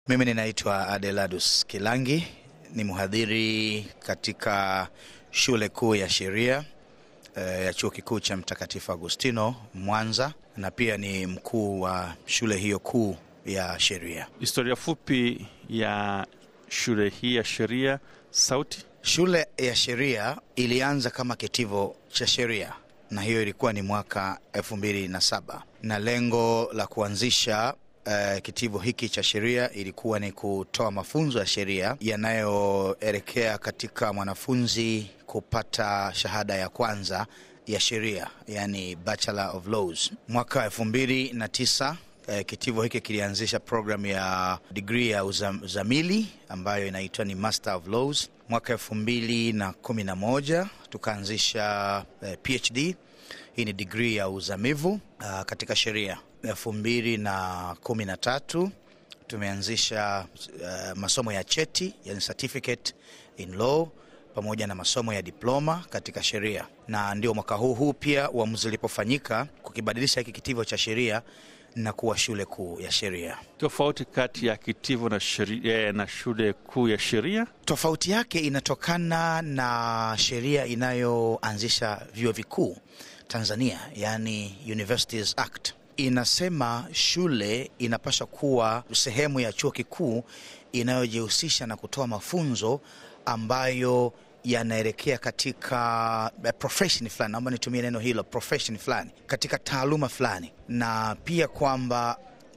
Mimi ninaitwa Adeladus Kilangi, ni mhadhiri katika shule kuu ya sheria eh, ya chuo kikuu cha Mtakatifu Agustino Mwanza, na pia ni mkuu wa shule hiyo kuu ya sheria. Historia fupi ya shule hii ya sheria Sauti. Shule ya sheria ilianza kama kitivo cha sheria na hiyo ilikuwa ni mwaka elfu mbili na saba na lengo la kuanzisha uh, kitivo hiki cha sheria ilikuwa ni kutoa mafunzo ya sheria yanayoelekea katika mwanafunzi kupata shahada ya kwanza ya sheria, yani Bachelor of Laws. Mwaka elfu mbili na tisa eh, kitivo hiki kilianzisha programu ya digrii ya uzam, uzamili ambayo inaitwa ni Master of Laws. Mwaka elfu mbili na kumi na moja tukaanzisha eh, PhD. Hii ni digrii ya uzamivu uh, katika sheria. elfu mbili na kumi na tatu tumeanzisha uh, masomo ya cheti, yani certificate in law pamoja na masomo ya diploma katika sheria, na ndio mwaka huu huu pia uamuzi ulipofanyika kukibadilisha hiki kitivo cha sheria na kuwa shule kuu ya sheria. Tofauti kati ya kitivo na, sheria, na shule kuu ya sheria, Tofauti yake inatokana na sheria inayoanzisha vyuo vikuu Tanzania, yani Universities Act inasema shule inapaswa kuwa sehemu ya chuo kikuu inayojihusisha na kutoa mafunzo ambayo yanaelekea katika profession fulani, naomba nitumie neno hilo, profession fulani, katika taaluma fulani, na pia kwamba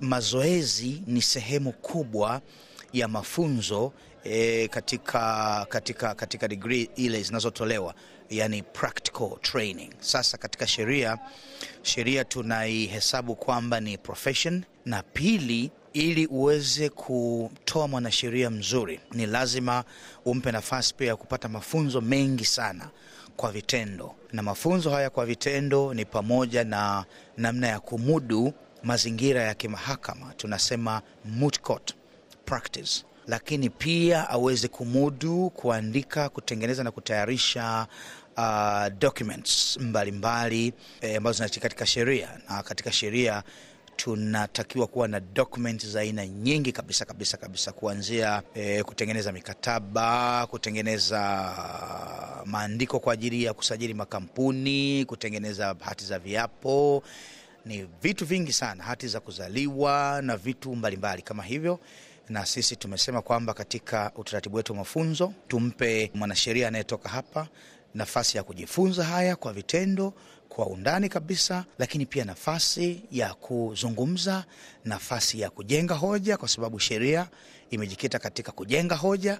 mazoezi ni sehemu kubwa ya mafunzo e, katika, katika, katika degree ile zinazotolewa yani practical training. Sasa katika sheria, sheria tunaihesabu kwamba ni profession, na pili ili uweze kutoa mwanasheria mzuri ni lazima umpe nafasi pia ya kupata mafunzo mengi sana kwa vitendo, na mafunzo haya kwa vitendo ni pamoja na namna ya kumudu mazingira ya kimahakama, tunasema moot court practice, lakini pia aweze kumudu kuandika, kutengeneza na kutayarisha uh, documents mbalimbali eh, ambazo zinahitajika katika sheria na katika sheria tunatakiwa kuwa na document za aina nyingi kabisa kabisa kabisa, kuanzia eh, kutengeneza mikataba, kutengeneza maandiko kwa ajili ya kusajili makampuni, kutengeneza hati za viapo, ni vitu vingi sana, hati za kuzaliwa na vitu mbalimbali mbali kama hivyo na sisi tumesema kwamba katika utaratibu wetu wa mafunzo tumpe mwanasheria anayetoka hapa nafasi ya kujifunza haya kwa vitendo kwa undani kabisa, lakini pia nafasi ya kuzungumza, nafasi ya kujenga hoja, kwa sababu sheria imejikita katika kujenga hoja,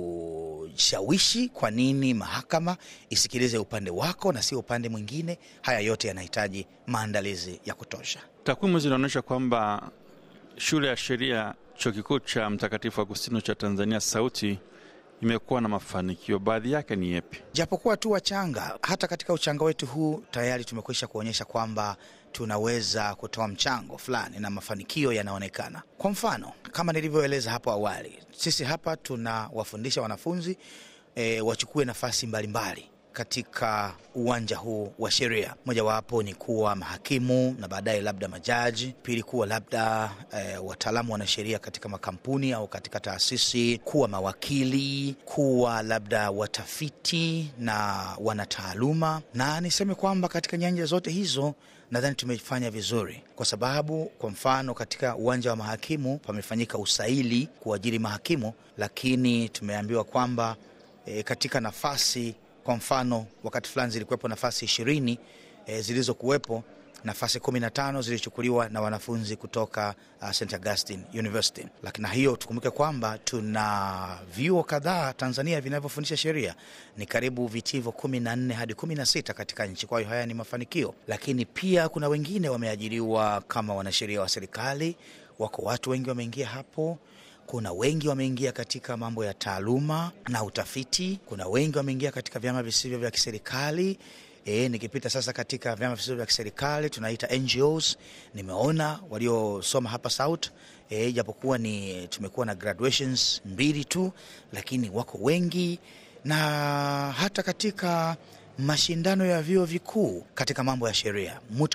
kushawishi kwa nini mahakama isikilize upande wako na sio upande mwingine. Haya yote yanahitaji maandalizi ya kutosha. Takwimu zinaonyesha kwamba shule ya sheria chuo kikuu cha Mtakatifu Agustino cha Tanzania Sauti imekuwa na mafanikio, baadhi yake ni yepi? Japokuwa tu wachanga, hata katika uchanga wetu huu tayari tumekwisha kuonyesha kwamba tunaweza kutoa mchango fulani na mafanikio yanaonekana. Kwa mfano, kama nilivyoeleza hapo awali, sisi hapa tunawafundisha wanafunzi e, wachukue nafasi mbalimbali mbali katika uwanja huu wa sheria. Mojawapo ni kuwa mahakimu na baadaye labda majaji, pili kuwa labda e, wataalamu wanasheria katika makampuni au katika taasisi, kuwa mawakili, kuwa labda watafiti na wanataaluma. Na niseme kwamba katika nyanja zote hizo nadhani tumefanya vizuri, kwa sababu kwa mfano katika uwanja wa mahakimu pamefanyika usaili kuajiri mahakimu, lakini tumeambiwa kwamba e, katika nafasi kwa mfano wakati fulani zilikuwepo nafasi ishirini e, zilizokuwepo nafasi kumi na tano zilichukuliwa na wanafunzi kutoka uh, St Augustine University. Lakini na hiyo tukumbuke kwamba tuna vyuo kadhaa Tanzania vinavyofundisha sheria, ni karibu vitivo kumi na nne hadi kumi na sita katika nchi. Kwa hiyo haya ni mafanikio, lakini pia kuna wengine wameajiriwa kama wanasheria wa serikali, wako watu wengi wameingia hapo kuna wengi wameingia katika mambo ya taaluma na utafiti. Kuna wengi wameingia katika vyama visivyo vya kiserikali. E, nikipita sasa katika vyama visivyo vya kiserikali tunaita NGOs, nimeona waliosoma hapa South e, japokuwa ni tumekuwa na graduations mbili tu, lakini wako wengi, na hata katika mashindano ya vyuo vikuu katika mambo ya sheria moot court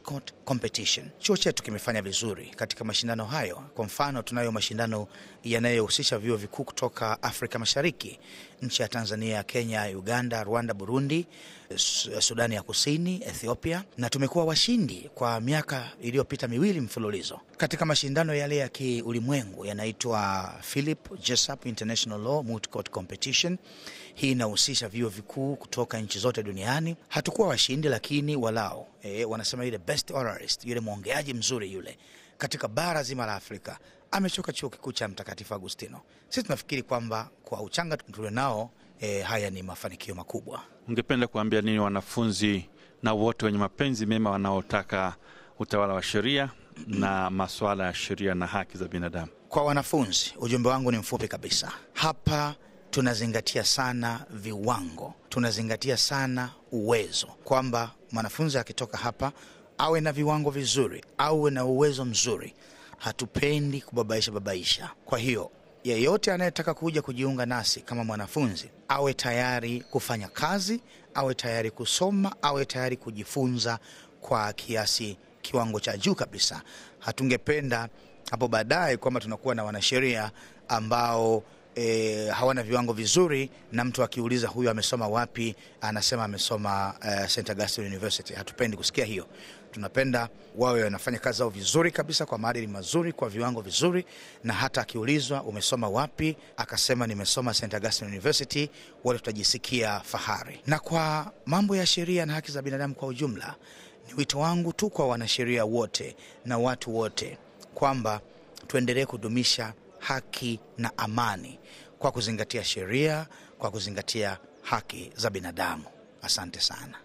competition. Chuo chetu kimefanya vizuri katika mashindano hayo. Kwa mfano, tunayo mashindano yanayohusisha vyuo vikuu kutoka Afrika Mashariki, nchi ya Tanzania, Kenya, Uganda, Rwanda, Burundi, Sudani ya Kusini, Ethiopia, na tumekuwa washindi kwa miaka iliyopita miwili mfululizo katika mashindano yale ya kiulimwengu yanaitwa Philip Jessup International Law Moot Court Competition. Hii inahusisha vyuo vikuu kutoka nchi zote duniani. Hatukuwa washindi, lakini walao e, wanasema yule best oralist, yule mwongeaji mzuri yule katika bara zima la Afrika amechoka chuo kikuu cha Mtakatifu Agustino. Sisi tunafikiri kwamba kwa uchanga tulio nao e, haya ni mafanikio makubwa. Ungependa kuambia nini wanafunzi na wote wenye mapenzi mema wanaotaka utawala wa sheria na masuala ya sheria na haki za binadamu? Kwa wanafunzi, ujumbe wangu ni mfupi kabisa. Hapa tunazingatia sana viwango, tunazingatia sana uwezo, kwamba mwanafunzi akitoka hapa awe na viwango vizuri, awe na uwezo mzuri. Hatupendi kubabaisha babaisha. Kwa hiyo yeyote anayetaka kuja kujiunga nasi kama mwanafunzi awe tayari kufanya kazi, awe tayari kusoma, awe tayari kujifunza kwa kiasi kiwango cha juu kabisa. Hatungependa hapo baadaye kwamba tunakuwa na wanasheria ambao e, hawana viwango vizuri, na mtu akiuliza huyu amesoma wapi, anasema amesoma uh, St Augustine University. Hatupendi kusikia hiyo. Tunapenda wawe wanafanya kazi zao vizuri kabisa kwa maadili mazuri, kwa viwango vizuri, na hata akiulizwa umesoma wapi, akasema nimesoma St Augustine University, wote tutajisikia fahari. Na kwa mambo ya sheria na haki za binadamu kwa ujumla, ni wito wangu tu kwa wanasheria wote na watu wote kwamba tuendelee kudumisha haki na amani kwa kuzingatia sheria, kwa kuzingatia haki za binadamu. Asante sana.